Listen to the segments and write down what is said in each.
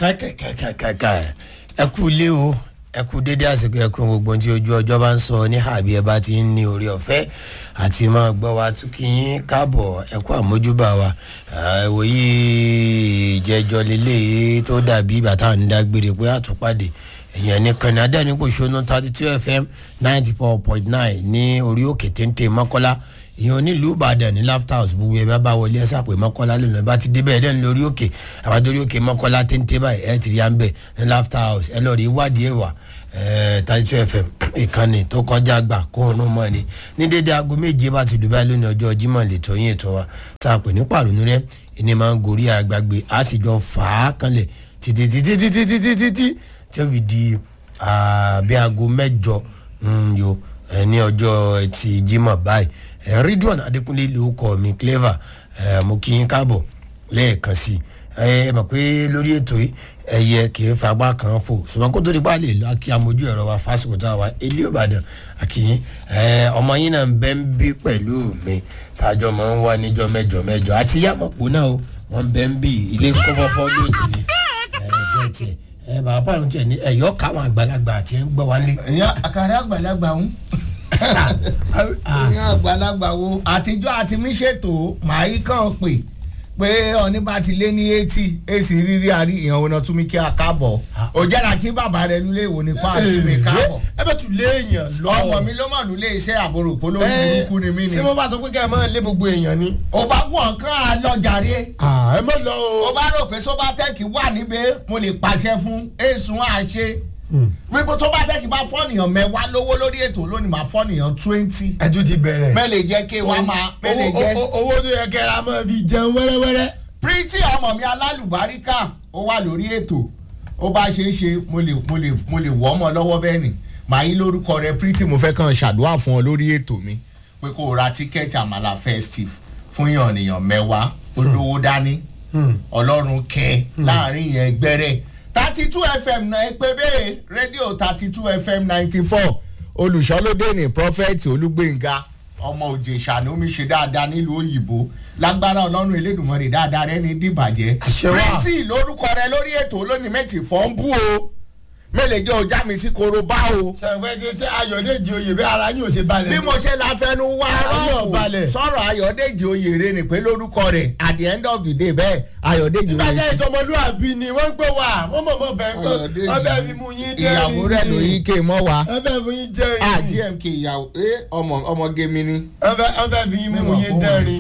kàkàkàkàkà ẹ kú ilé o ẹ kú dédé àsìkò ẹ kú gbogbo tí ojú ọjọ́ bá ń sọ ní àbí ẹ bá ti ń ní orí ọ̀fẹ́ àti máa gbọ́ wa tún kí yín káàbọ̀ ẹ kú àmójúbà wa ìwòye ìjẹjọ lélẹ́yìí tó dàbí bàtà ń dágbére pé àtúpàdé èèyàn nìkan ní adẹ́nipò ṣónú thirty two fm ninety four point nine ní orí òkè téńté mọ́kọ́lá ìyẹn onílùú ìbàdàn ní laughter house gbogbo ẹ bá bá wọlé ẹ sàpè mọ́kọ́lá lónìí ẹ bá ti débẹ̀ ẹ dẹ́nu lórí òkè àbájọ́rí òkè mọ́kọ́lá téńté báyìí ẹ ti rí à ń bẹ̀ ní laughter house ẹ lọ́ọ́ rí ìwádìí ẹ̀ wá thirty two fm ìkànnì tó kọjá gbà kó òun mọ́ ni ní dédé aago méje bá ti dùbẹ́ lónìí ọjọ́ jimoh lè tó yín ètò wa tá a pè ní pàrọ̀nù rẹ ìní máa ń gorí àgbàgbé a sì jọ fà á kanlẹ̀ títí títí títí títí títí tí ó fi di bí aago mẹ́jọ yo ní ọjọ́ ẹtì jimoh báyìí ridwan adekunle ló kọ mi clever mo kí yín káàbọ̀ lẹ́ẹ̀kan sí ẹ mọ̀ pé lórí ètò yìí ẹyẹ kì í fagbá kan fò ṣùgbọ́n kó tó di pa lè lọ kí amójú ẹ̀rọ wa fásitì tá a wa ilé ìbàdàn àkìyín ọmọ yín náà ń bẹ́ ń bí pẹ̀lú mi tàjọ máa ń wá níjọ mẹ́jọ mẹ́jọ àti yàmọ̀pọ̀ náà o wọ́n bẹ́ ń bí ilé kọ́fọ́fọ́ lónìí ni bẹ́ẹ̀ tiẹ̀ ẹ bàbá pàrọ̀ tiẹ̀ ní ẹ̀yọ́ káwọn àgbàlagbà àti ẹ̀ ń gbọ́ wá lé. ìyá àkàrà àgbàlagbà ń ìyá àgbàlagbà wo àtijọ́ àti mí ṣètò màáyí kàn pè pé ọ̀ní bá ti lé ní eighty èsì rírí àrí ìyàn òun náà tún mi kí a káàbọ̀ ò jẹ́ra kí bàbá rẹ lulẹ̀ ìwò nípa àti mi káàbọ̀ ẹ bẹ tún lé èèyàn lọ. ọmọ mi ló mà lulẹ̀ iṣẹ́ àbúrò polówó burúkú ni mí ni. ṣé mo bá sọ pé kẹ́ ẹ máa lé gbogbo èèyàn ni. ò bá wọ̀n kán á lọ jàre. ẹ mọ lọ o. ó bá rò pé sóbátẹ́ẹ̀kì wà níbẹ̀ mo lè pàṣẹ fún èsùn àṣẹ wípé tó bá tẹ́kì bá fọ́nìyàn mẹ́wàá lówó lórí ètò lónìí máa fọ́nìyàn twenty. ẹ tún ti bẹ̀rẹ̀. mẹ́lẹ̀ jẹ́ kí wọ́n máa mẹ́lẹ̀ jẹ́. owó tó yẹ kẹ́ra máa fi jẹun wẹ́rẹ́wẹ́rẹ́. pírítì ọmọ mi alálùbáríkà ó wà lórí ètò ó bá ṣe é ṣe mo lè mo lè mo lè wọ́ ọmọ lọ́wọ́ bẹ́ẹ̀ ni màá yí lórúkọ rẹ pírítì mo fẹ́ kàn ṣàdúrà fún ọ lórí ètò mi pé kó o ra tíkẹ́ẹ̀tì àmàlà festive fún yànnìyàn mẹ́wàá olówó dání ọlọ́run kẹ láàrin yẹn gbẹ́rẹ́ thirty two fm náà ẹ pé bẹ́ẹ̀ rédíò thirty two fm ninety four olùṣọ́lódé ní prọfẹ̀tì olúgbẹ̀ngà ọmọ òjèṣà ni omi ṣe dáadáa nílùú òyìnbó lágbára ọlọ́run elédùnmọ́rẹ́ dáadáa rẹ ní dìbàjẹ́ pírítì lórúkọ rẹ lórí ètò olónìí mẹ́tì fọ́n bú o mélèé jẹ́ ọjà mi sí korobá o. sẹ̀fẹ̀ ti ṣe ayọ̀dèjì oyè bí ara yín ò ṣe balẹ̀. bí mo ṣe la fẹnu wá rọ́ọ̀bù sọ̀rọ̀ ayọ̀dèjì oyè rẹ ni pé lórúkọ rẹ̀ at the end of the day bẹ́ẹ̀ ayọ̀dèjì oyè. ìbàjẹ́ ìsọmọlúwàbí ni wọ́n ń gbé wa wọ́n mọ̀ mọ̀ bẹ́ẹ̀ pé ọbẹ̀ fi mú yín dẹ́rìn. ìyàwó rẹ̀ ló yí ké mọ́ wa. ọbẹ̀ fi yín jẹ́rìn. a gmk ìyàwó ẹ ọmọ ọmọge mi ni. ọbẹ̀ fi yín mú yín dẹ́rìn.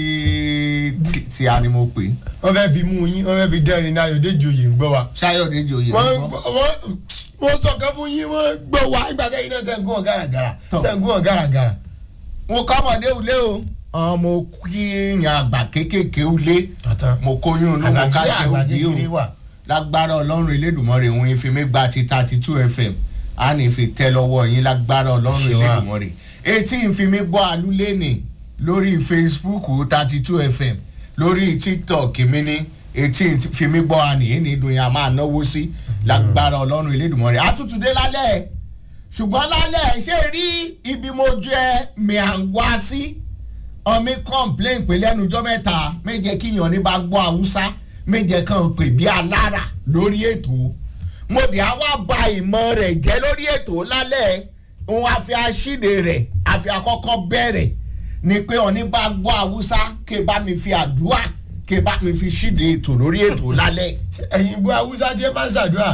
pírítì tí a ni mo pè. ọbẹ̀ fi mú yín ọbẹ̀ fi dẹ́rìn ní ayọ̀dèjì oyè ń gbọ́ wa. sáyọ̀dèjì oyè ń gbọ́ mo sọ kan fún yín wọ́n gbọ́ wa nígbà tẹ́yìn náà tẹ̀ ń gún wọn gàràgàrà tẹ̀ ń gún wọn gàràgàrà. mo kọ́ ọmọdé ulé o mo kí yan àgbà kéékèèké ulé mo kóyún inú mo ká ṣe òbí o lágbára ọlọ́run elédùnmọ́rẹ́ òun ìfi mi gba ti thirty two fm a ní fi tẹ́ lọ́wọ́ yín lágbára ọlọ́run elédùnmọ́rẹ́ etí ìfi mi gbọ́ alúlénì lórí facebook thirty two fm lórí tiktok mi ní etí ìfi mi gbọ́ àní èyí ni ìdùnnú yà máa náwó sí lágbára ọlọ́run elédùnmọ́rẹ́ àtútùdé lálẹ́ ṣùgbọ́n lálẹ́ ṣé rí ibi mo jẹ́ mi à ń wá sí ọmọ complain pé lẹ́nu ọjọ́ mẹ́ta méje kíyàn ní bá gbọ́ haúsá méje kan pè bí alára lórí ètò mo dì á wá ba ìmọ̀ rẹ̀ jẹ́ lórí ètò lálẹ́ òun àfi aṣíde rẹ̀ àfi àkọ́kọ́ bẹ̀rẹ̀ ni pé ọ̀ní bá gbọ́ haúsá kí bá mi fi àdúrà kí bá mi fi ṣíde ètò lórí ètò lálẹ́. ẹ̀yin bú haúsá tí ẹ máa ń ṣàdúrà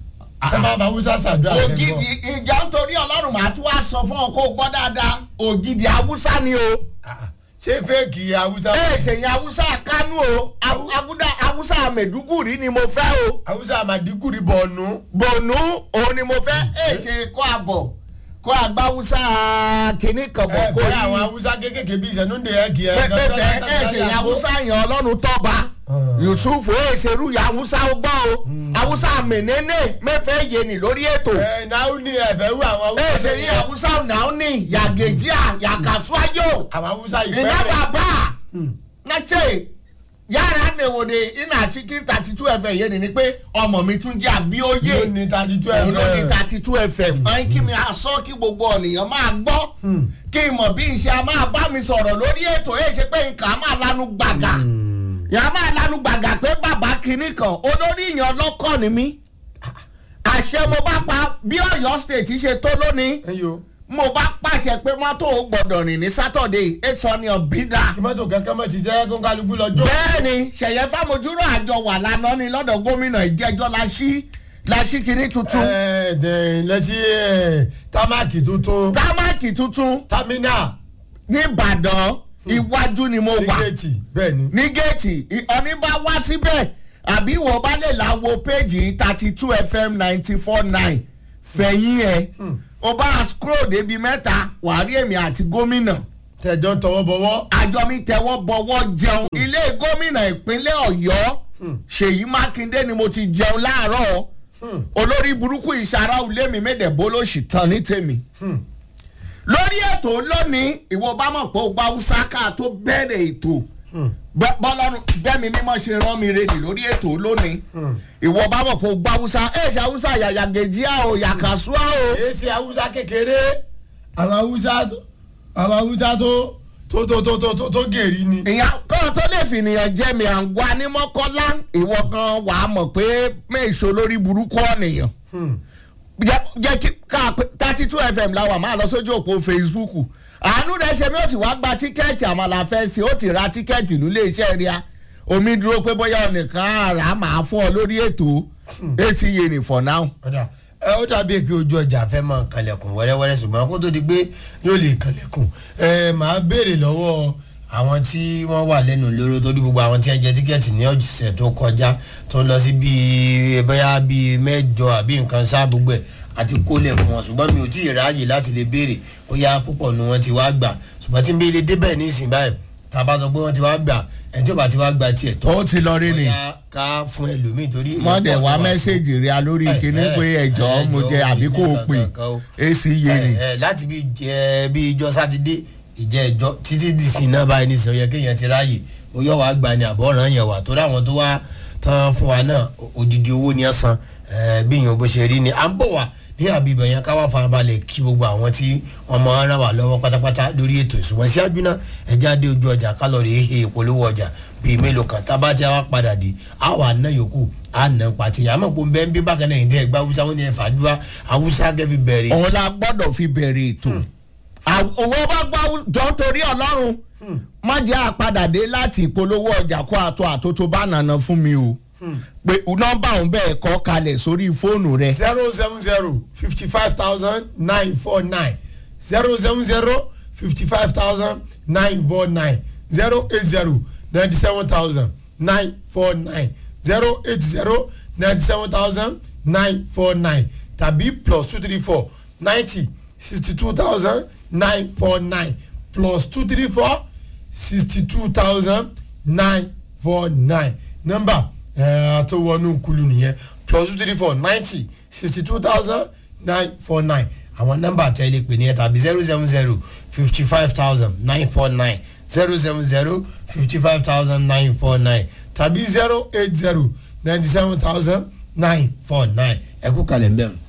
ẹ máa bá haúsá ṣàdúrà. ògidì ìjà nítorí ọlọ́run màá tún wá sọ fún ọ kó gbọ́ dáadáa ògidì haúsá ni o. ṣé fẹ́ẹ̀kì haúsá. ẹ ṣèyìn haúsá kánú o abuda haúsá mẹ̀dúgùrì ni mo fẹ́ o. haúsá màdígùrì bọ̀ọ̀nù. bọ̀ọ̀nù òun ni mo fẹ́ ẹ ṣe kó àbọ̀ kó àgbà haúsá kìíní kan bọ̀ kó ẹ yí. bẹ́ẹ̀ àwọn haúsá kéékèèké bíi ìṣẹ̀núndé ẹ̀ kì í. pẹ́pẹ́ ẹ ṣèyìn haúsá yẹn ọlọ́run tọ́ba yusuf ó ṣerú ya haúsá gbọ́ o haúsá mẹ̀nẹ́nẹ́ mẹ́fẹ́ yéni lórí ètò. ẹ náà ní ẹ̀fẹ̀ wú àwọn haúsá. ẹ ṣèyìn haúsá náà ní yàgèjìá yàkàtúwájò àwọn haúsá ina ìpẹ́rẹ́. baba na ce yara ne wo de ina cikin thirty two fm yé ni ni pé ọmọ mi tún jẹ́ yóò àbíòye ní thirty two òun ló ní ẹ̀fẹ̀. thirty two fm. ọ̀hún kí mi aṣọ kí gbogbo ọ̀nìyàn máa gbọ́ kí n mọ̀ bí n ṣe a máa bá mi sọ̀rọ̀ lórí ètò ẹ̀ ṣe pé nǹkan á máa lanu gbàgà yàrá máa lanu gbàgà pé bàbá kinní kan olórí ìyàn ọlọ́kọ̀ ni mí àṣẹ mo bá pa bí ọ̀yọ́ state ṣe tó lónìí ẹyọ mo bá pàṣẹ pé mọ́tò ò gbọ́dọ̀ rìn ní sátọ̀dé èso ni ọ̀bídà. kí mọ́tò kankan mọ́ ti jẹ́ kó kálukú lọ́jọ́. bẹ́ẹ̀ni ṣẹ̀yẹ fámojúrò àjọ wà lánàá ni lọ́dọ̀ gómìnà ìjẹ́jọ́ la ṣí la ṣí kinní tuntun ẹ ẹ lẹ́sí támákì tuntun támákì tuntun támínà nìbàdàn iwájú ni mo wà tíkẹ́ẹ̀tì bẹ́ẹ̀ ni. ní géètì ọ̀ní bá wá síbẹ̀ àbí wo bá lè la wo péjì thirty two fm ninety four nine fẹ̀yìn ẹ̀ o bá scroll débi mẹ́ta wàá rí èmi àti gómìnà tẹ̀jọ́ ń tọwọ́ bọ̀wọ́. àjọ mi tẹ́wọ́ bọ̀wọ́ jẹun ilé gómìnà ìpínlẹ̀ ọ̀yọ́ ṣèyí mákindé ni mo ti jẹun láàárọ̀ olórí burúkú ìṣara ilé mi mẹ́dẹ̀ẹ́bó ló sì tán ní tèmi lórí ètò lónìí ìwọ bá mọ̀ pé o gba haúsá ká tó bẹ̀rẹ̀ ètò Bẹ́- bọ́lọ́run bẹ́mi mímọ́ ṣe rán mi rèdì lórí ètò lónìí ìwọ bá mọ̀ pé o gba haúsá ẹ̀ ṣe haúsá yàyàgèjìá o yàkàsúà o èsì haúsá kékeré àwọn haúsá tó àwọn haúsá tó tó tó tó tó tó tó gèrè ni. ìyá kan tó lè fìnìyàn jẹ́ mi à ń gba ní mọ́kọ́lá ìwọ kan wà á mọ̀ pé méèṣó lórí burúkú ọ̀nìyàn jẹ́ jẹ́ kí ká thirty two fm la wà máa lọ sójú òpó facebook àánú rẹ ṣe mi ó ti wá gba tíkẹ́ẹ̀tì àmàlà fẹ́ sí ó ti ra tíkẹ́ẹ̀tì nílé iṣẹ́ ríà omi dúró pé bóyá ọ̀nìkan àrà máa fún ọ lórí ètò èsì yèrè for now. ọ̀dà ẹ ó dàbí pé ojú ọjà fẹ́ máa kalẹ̀kùn wẹ́rẹ́wẹ́rẹ́ ṣùgbọ́n kó tó di pé yóò lè kalẹ̀kùn ẹ máa béèrè lọ́wọ́ àwọn tí wọ́n wà lẹ́nu lóró torí gbogbo àwọn tí wọ́n jẹ tíkẹ́ẹ̀tì ní ọ̀sẹ̀ tó kọjá tó ń lọ sí bíi bóyá bíi mẹ́jọ àbí nǹkan ṣáà gbogbo ẹ̀ àti kólẹ̀ fún wọn ṣùgbọ́n mi ò tí ì ráàyè láti lè béèrè bóyá púpọ̀ nu wọn ti wá gbà ṣùgbọ́n tí n bí ilé débẹ̀ ní ìsìn báyìí tá a bá sọ pé wọ́n ti wá gbà ẹni tí ó bá ti wá gba tiẹ̀ tó ó ti lọ rí ni bóyá ká fún ẹlòmíì torí mọ́dẹ̀ wá mẹ́sẹ̀gì rí a lórí Ẹ, kíní ẹ, pé ẹ̀jọ̀ mo jẹ àbí kò pè èsì yèrè. ẹ ẹ láti bí jẹ bí ijọ́ sátidé ìjẹ ẹjọ́ títí di sí iná báyìí ní sọ yẹ kéèyàn ti ráàyè ó yọ wá gbà ní àbọ̀ràn yẹn wà torí àwọn tó wá tán fún wa náà odidi owó ni ẹ san ẹ bí ìyẹn bó ṣe rí ni à ń bọ̀ wá ní àbíbẹ̀ yẹn ká wá farabalẹ̀ kí gbogbo àwọn tí wọ́n máa ń ràn wá lọ́wọ́ pátápátá lórí ètò ìṣùwọ̀n síájú náà ẹja dé ojú ọjà kálọ̀rì ehe ìpolówó ọjà bíi mélòó kan tá a bá ti wá padà dé a wà ná yòókù a nà ń pàtì àmọ́ kò ń bẹ́ ń bí bákan náà ìdí ẹ̀gbá haúsá wọn ni ẹ̀ fàdúrà haúsá kẹ́ fi bẹ̀rẹ̀ òun la gbọ́dọ̀ fi bẹ̀rẹ̀ ètò owó bá gbọ́ jọ torí ọlọ́run má jẹ́ àpadàdé láti ìpolówó ọjà kó àtọ́ àtótó bá nànà fún mi o pé nọ́mbà òun bẹ́ẹ̀ kọ́ kalẹ̀ sórí fóònù rẹ. zero seven zero fifty five thousand nine four nine zero seven zero fifty five thousand nine four nine zero eight zero ninety seven thousand nine four nine zero eight zero ninety seven thousand nine four nine tàbí plus two three four ninety sixty two thousand nine four nine plus two three four sixty two thousand nine four nine nọ́mbà ẹ tó wọnú kulu nìyẹn plus two three four ninety sixty two thousand nine four nine àwọn nọ́mbà tẹ́lẹ̀ pè ní ẹ tàbí zero seven zero fifty five thousand nine four nine zero seven zero fifty five thousand nine four nine tàbí zero eight zero ninety seven thousand nine four nine ẹ kú kalẹ̀ ń bẹ̀rù.